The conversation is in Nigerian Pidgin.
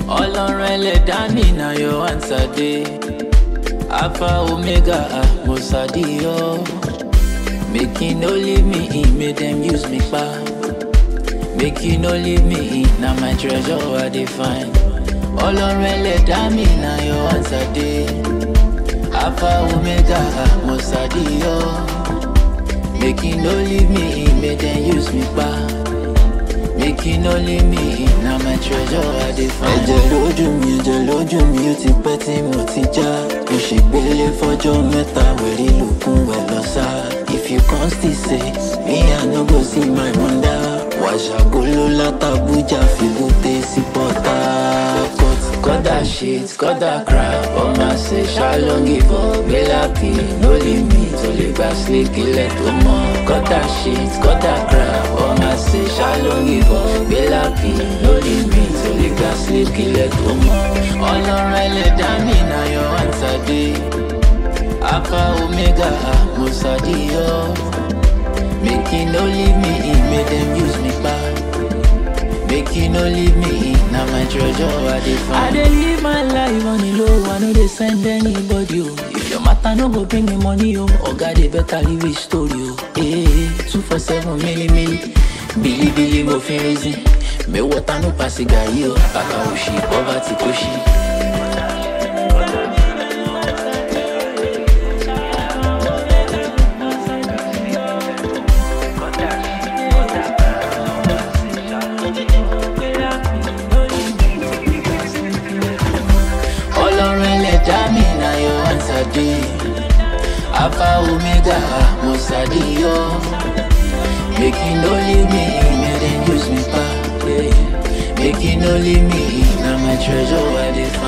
ọlọ́run ẹlẹ́dá mi na your answer dey alpha omega ah mo sadiyo make you no leave me in make dem use me pa make you no leave me in na my treasure i dey find ọlọ́run ẹlẹ́dá mi na your answer dey alpha omega ah mo sadiyo make you no leave me in make dem use me pa. Make you no leave me in, na my treasure I dey find. Ẹ̀jẹ̀ lójú mi, ẹ̀jẹ̀ lójú mi, ó ti pẹ́ tí mo ti já. Mo ṣègbélé fọ́jọ́ mẹ́ta, wẹ̀rí lòkun wẹ̀ lọ sá. If you come still say, me I no go see my mother. Wàṣàgolo látàbújá fi búté sí pọ́tà. Cut that shit, cut that crap, ọmọ ṣe ṣàlọ́ give up. Gbélápì, no limit, o lè gba sleep ilẹ̀ tó mọ́. Cut that shit, cut that crap, ọmọ ṣe ṣàlọ́ give up. Gbélápì, no limit, o lè gba sleep ilẹ̀ tó mọ́. Ọlọ́run ẹlẹ́dàá mi na your answer dey. Alpha Omega, ah, mo sadiyo. Make you no leave me in, make dem use me back. Make you no leave me in, na my treasure I dey find. I dey live my life on the low, I no dey send anybody o. If your matter no go bring me money o, oga dey better leave his story o. Hey, two for seven milli milli, bili bili mo fi reason. Me water no pass gàrí o, kàkà òṣì poverty kò ṣí. ọlọ́run ẹlẹ́dá mi na your answer dey alpha omega mo sadiyo make you no leave me in make dem use me pa yeah. make you no leave me in na my treasure i dey